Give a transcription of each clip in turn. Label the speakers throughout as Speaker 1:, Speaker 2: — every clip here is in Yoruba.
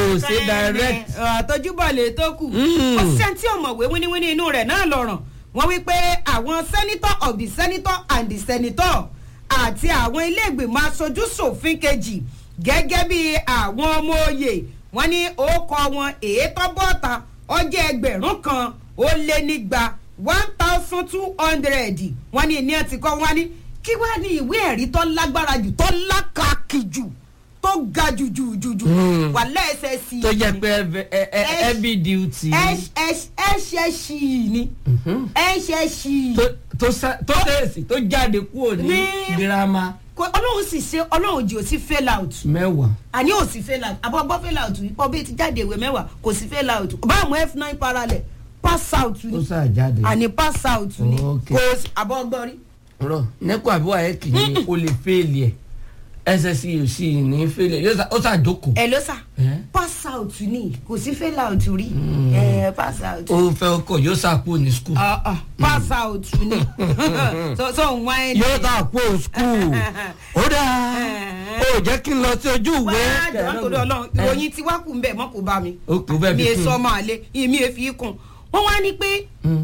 Speaker 1: ṣe direct.
Speaker 2: àtọ́júbọ̀ lè tó kù.
Speaker 1: Mm.
Speaker 2: ó ṣe tí ọ̀mọ̀wé wíníwíní inú rẹ̀ náà lọ̀ràn wọ́n wí pé àwọn senator of the senator and the senator àti àwọn ilé ìgbìmọ̀ aṣojú ṣòfin kejì gẹ́gẹ́ bí àwọn ọmọ òye wọ́n ní orúkọ wọn èétọ́ bọ́ta ọjọ́ ẹgbẹ̀rún kan ó lé nígba one thousand two hundred wọ́n ní ní ẹ ti kọ́ wọ́n ní kí wàá ní ìwé ẹ̀rí tó lágbára jù tó lákàkì jù tó ga jù jù jù jù
Speaker 1: Hmm.
Speaker 2: wà lẹ́sẹ̀ sí i
Speaker 1: tó jẹ́ pé heavy- he- he-
Speaker 2: Ẹ-
Speaker 1: heavy duty.
Speaker 2: ẹ̀ṣẹ̀ ṣì í ni ẹ̀ṣẹ̀ ṣì í
Speaker 1: tó- tó sá- tó tẹ̀sí tó jáde kúrò ní
Speaker 2: Ní-
Speaker 1: girama
Speaker 2: Kò- ọlọ́run sì ṣe ọlọ́run jì ó sí fail out
Speaker 1: mẹ́wàá.
Speaker 2: àní ò sí fail out àbọ̀ gbọ́ fail out yìí pọ̀ bí ti jáde ìwé mẹ́wàá kò sí fail out báàmù f nine parallel pass out
Speaker 1: ó
Speaker 2: ni
Speaker 1: sá jáde.
Speaker 2: àní pass out ni
Speaker 1: Okay.
Speaker 2: kò sí àbọ̀ gbọ́ rí.
Speaker 1: rọ nẹ́kọ̀ àbí wàá kì í o lè fẹ́ẹ̀lì ẹ̀ ssc ò sì ní fẹ́ẹ̀lì ẹ̀ ó ṣàjókòó.
Speaker 2: ẹ ló sà
Speaker 1: Eh?
Speaker 2: pass out ni kò sí fail out rí ẹ pass out.
Speaker 1: ó fẹ́ ọkọ̀ yóò ṣàkóò ní skul.
Speaker 2: Ah, ah, pass out ni so so n wá ẹni.
Speaker 1: yóò ṣàkóò skul. ó dáa ó jẹ́ kí n lọ sí ojú ìwé.
Speaker 2: wá jọ̀wọ́ torí ọlọ́run ìròyìn tí wá kù ń bẹ̀ mọ́ kó bá mi.
Speaker 1: Ó kù bẹ́ẹ̀
Speaker 2: mi
Speaker 1: bí
Speaker 2: è
Speaker 1: kún.
Speaker 2: sọ máa lé mi è fi kún. wọ́n wá ní pé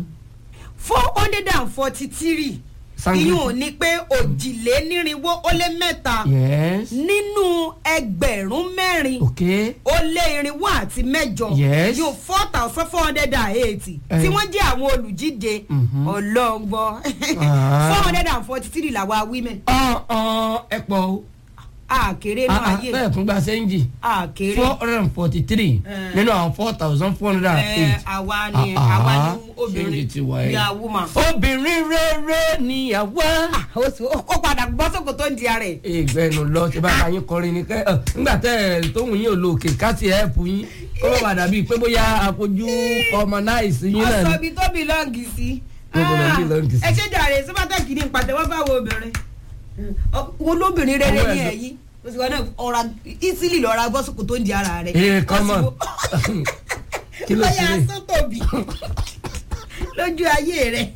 Speaker 2: four hundred and forty three
Speaker 1: Sangi.
Speaker 2: ìyún ò ní pé òjìlénírínwó ó lé mẹ́ta
Speaker 1: yes
Speaker 2: nínú ẹgbẹ̀rún mẹ́rin
Speaker 1: ok
Speaker 2: ó lé irinwó àti mẹ́jọ
Speaker 1: Yes.
Speaker 2: yóò four thousand four hundred and eighty
Speaker 1: Eh.
Speaker 2: tí wọ́n jẹ́ àwọn olùjíde
Speaker 1: Mhm.
Speaker 2: ọlọ́ngbọ́n
Speaker 1: Ah.
Speaker 2: four hundred and forty three làwa women
Speaker 1: ọ̀ọ́ ẹ pọ̀ o
Speaker 2: àkèrè náà ayé
Speaker 1: bẹ́ẹ̀ tún gba sẹ́ńjì
Speaker 2: àkèrè.
Speaker 1: four hundred and forty three
Speaker 2: Eh.
Speaker 1: nínú àwọn four thousand four hundred and
Speaker 2: ẹ
Speaker 1: eight.
Speaker 2: àwa ni
Speaker 1: Ah, ah.
Speaker 2: àwa ni
Speaker 1: Ṣéǹjì
Speaker 2: obìnrin
Speaker 1: ti wà ẹ́.
Speaker 2: ìyá woman.
Speaker 1: obìnrin rere ni àwa.
Speaker 2: ó sì- ó ó padà gbọ́ sóko tó ń di ara ẹ̀.
Speaker 1: ìgbẹ́nu lọ tí bá bá yín kọrin ni kẹ́ ẹ̀ nígbà tẹ́ ẹ̀ tóun yín ò lo òkè káàtì ẹ̀ẹ́pù yín kó má bàa dàbí pé bóyá àfojú ọmọ náà ìsìn yín náà
Speaker 2: ọsọ
Speaker 1: ni.
Speaker 2: ibi tó belong sí.
Speaker 1: Níbo ló
Speaker 2: Ah,
Speaker 1: belong sí?
Speaker 2: ẹ ṣe jàre sípàtàkì ní pàtẹ́wọ́ fáwọn obìnrin. Ọ- olóbìnrin rere
Speaker 1: Owó
Speaker 2: ni
Speaker 1: ẹ̀sọ́.
Speaker 2: ẹ̀yìn o sì wọ́n náà ọ̀ra easily lọ́ra gbọ́ sóko tó ń di ara rẹ̀.
Speaker 1: ee come on kí ló ṣe
Speaker 2: lọ́yà
Speaker 1: lè.
Speaker 2: sọ́tòbí lójú ayé rẹ̀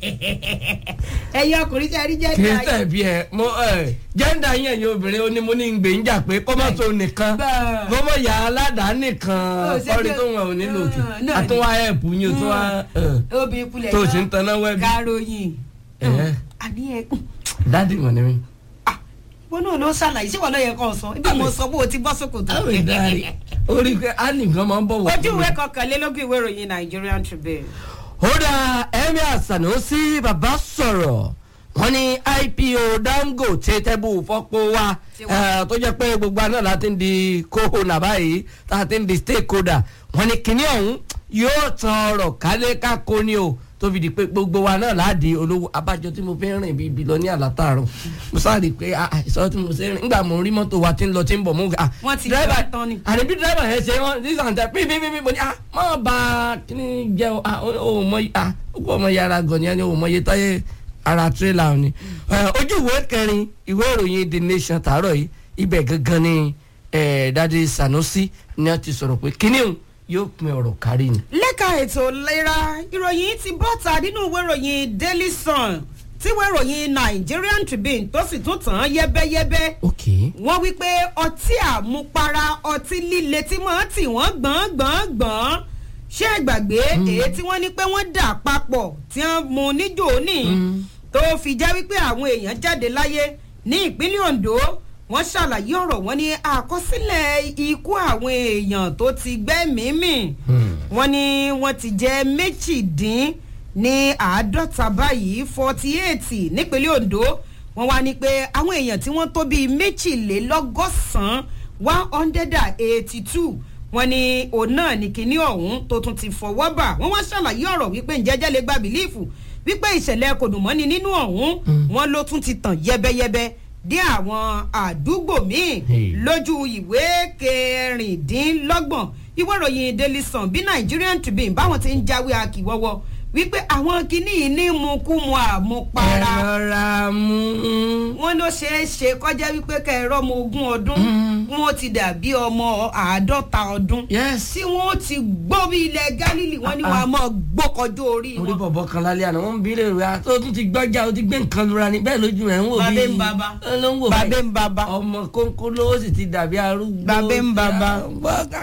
Speaker 2: ẹ̀yin ọkùnrin tí a rí jẹ́
Speaker 1: kì
Speaker 2: ní
Speaker 1: í
Speaker 2: ayé.
Speaker 1: tẹ̀bi ẹ̀ mo ẹ̀ jẹ́ńdà yín ẹ̀yin obìnrin ó ní mo ní ń gbé ń jà pé kọ́mọ́tò nìkan
Speaker 2: Bẹ́ẹ̀.
Speaker 1: kọ́mọ́ yà á ládàá
Speaker 2: Ó
Speaker 1: nìkan
Speaker 2: ṣe
Speaker 1: sọ́ọ́rí
Speaker 2: pé-
Speaker 1: tó wọn ò nílò òkè
Speaker 2: Ah, náà
Speaker 1: àtúnwá ẹ̀pù yín ò tún wá ẹ̀,
Speaker 2: obìnrin kulẹ̀
Speaker 1: tó o sì ń taná wẹ́bí.
Speaker 2: káròyìn
Speaker 1: Ẹ̀ẹ́.
Speaker 2: àní ẹ
Speaker 1: dádì mọ̀ ní mi.
Speaker 2: ah wọn náà ló ṣàlàyé ṣé wọn náà yẹ kó sọ ibi mo sọ bó o ti bọ́ sókòtò.
Speaker 1: àwọn ìdarí orí pé á nìkan máa ń bọ̀ wọ̀
Speaker 2: ojú
Speaker 1: fún mi.
Speaker 2: ìwé kọkànlélógún ìwé ìròyìn Nigerian Tribune.
Speaker 1: ó dá emir sanusi bàbá sọ̀rọ̀ wọ́n ní ipo dangote tẹ́bù fọ́pọ̀ wa
Speaker 2: Ti wá.
Speaker 1: eh, tó jẹ́ pé gbogbo àná la ti ń di kóhónà báyìí tá a ti ń di stakeholder wọ́n ní kinní ọ̀hún yóò tan ọ̀rọ̀ kálé kákó ni o tó fi di pé gbogbo wa náà láàdì olówó abájọ tí mo fi ń rìn bíi bílọ ní àlátàrọ mo sáré pé ah, ah, ìsọ tí mo ṣe rìn nígbà mo rí mọ́tò wa tí ń lọ tí ń bọ̀ mo ah,
Speaker 2: Wọ́n ti
Speaker 1: driver-
Speaker 2: jọ tán ni.
Speaker 1: àní bí dírẹ́bà yẹn ṣe wọ́n ní sàǹtẹ̀ pípípípí mo ní ah má ba kíní jẹ́ o ah o mọ ah ó kọ́ ọmọ yàrá gan ni ẹni o mọ iye táyé ara tírélà ni. Eh, ojú ìwé kẹrin ìwé ìròyìn the nation tàárọ̀ yìí ibẹ̀ gangan ni eh, dadi sanusi ni wọ́n ti sọ̀rọ̀ pé kíní òun yóò pin ọ̀rọ̀ kárí ni.
Speaker 2: lẹ́ka ètò ìlera ìròyìn ti bọ́ta nínú ìwé ìròyìn Daily Sun tí ìwé ìròyìn Nigerian Tribune tó sì tún tàn án yẹ́bẹ́yẹ́bẹ́
Speaker 1: ok
Speaker 2: wọ́n wí pé ọtí àmupara ọtí líle tí wọ́n tì wọ́n gbọ̀n gbọ̀n gbọ̀n ṣé ẹ gbàgbé èyí tí wọ́n ní pé wọ́n dà papọ̀ tí wọ́n mu níjò ní tó fi jẹ́ wípé àwọn èèyàn jáde láyé ní ìpínlẹ̀ Ondo wọ́n ṣàlàyé ọ̀rọ̀ wọn ní àkọsílẹ̀ ikú àwọn èèyàn tó ti gbẹ́mìí mì wọ́n ní wọ́n ti jẹ́ méjìdín ní àádọ́ta báyìí forty eight nípínlẹ̀ Ondo wọ́n wá ní pé àwọn èèyàn tí wọ́n tó bíi méjìlélọ́gọ́sàn-án one hundred and eighty two wọ́n ní òun náà ní kinní ọ̀hún tó tún ti fọwọ́ bà wọ́n wá ṣàlàyé ọ̀rọ̀ wípé ǹjẹ́jẹ́ lè gba bìlífù wípé ìṣẹ̀lẹ̀ kòdùmọ́ni nínú ọ̀hún wọ́n ló tún ti tàn yẹ́bẹ́yẹ́bẹ́ dé àwọn àdúgbò míì
Speaker 1: Hey.
Speaker 2: lójú ìwé kẹrìndínlọ́gbọ̀n ìwé ìròyìn Daily Sun bí Nigerian Tribune báwọn ti ń jáwé akíwọ́wọ́ wípé àwọn kinní yìí ní mukumu àmupara
Speaker 1: ẹ rọra mú
Speaker 2: wọ́n ló ṣeé ṣe kọjá wípé kẹrọ ọmọ ogún ọdún wọ́n ti dàbí ọmọ àádọ́ta ọdún
Speaker 1: yes
Speaker 2: tí wọ́n ti gbó bí ilẹ̀ Gálílì wọ́n ní wọ́n á mọ̀ gbókọjú orí
Speaker 1: orí
Speaker 2: wọn.
Speaker 1: bọ̀bọ̀ kan lálẹ́ àná wọ́n ń bí léèrè ah tó tún ti gbọ́jà ó ti gbé nǹkan lura ni bẹ́ẹ̀ lójú rẹ̀ ń wò bí
Speaker 2: Bàbá ń bàbá.
Speaker 1: ló ń wò
Speaker 2: Bàbá
Speaker 1: báyìí.
Speaker 2: ń bàbá.
Speaker 1: ọmọ kónkó lówó sì ti dàbí arúgbó
Speaker 2: Bàbá ń bàbá.
Speaker 1: Bàbá-